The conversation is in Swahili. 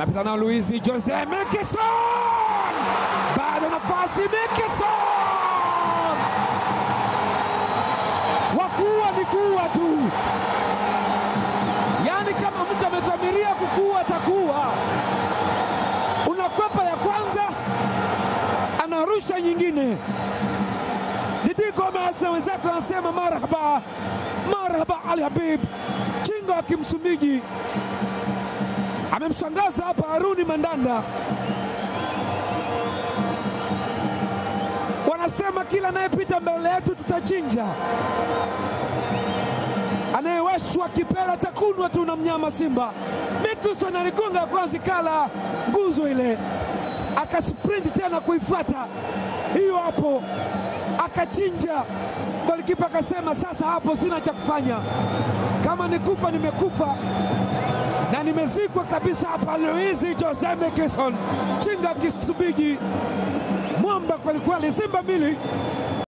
anapita na Luizi Jose Mikison, bado nafasi Mikison, wakuwa ni kuwa tu, yaani kama mtu amedhamiria kukuwa atakuwa. Unakwepa ya kwanza, anarusha nyingine. Didi Gomez na wenzake wanasema marhaba, marhaba Ali Habib, kinga wa Kimsumbiji amemshangaza hapa Haruni Mandanda. Wanasema kila anayepita mbele yetu tutachinja, anayewashwa kipela takunwa tu na mnyama Simba. Mickelson aligonga kwanza, kala nguzo ile, akasprint tena kuifuata hiyo hapo, akachinja. Golikipa akasema sasa hapo sina cha kufanya, kama nikufa nimekufa na nimezikwa kabisa hapa. Luizi Jose Mikison, chinga Kisubiji, mwamba kwelikweli. Simba mbili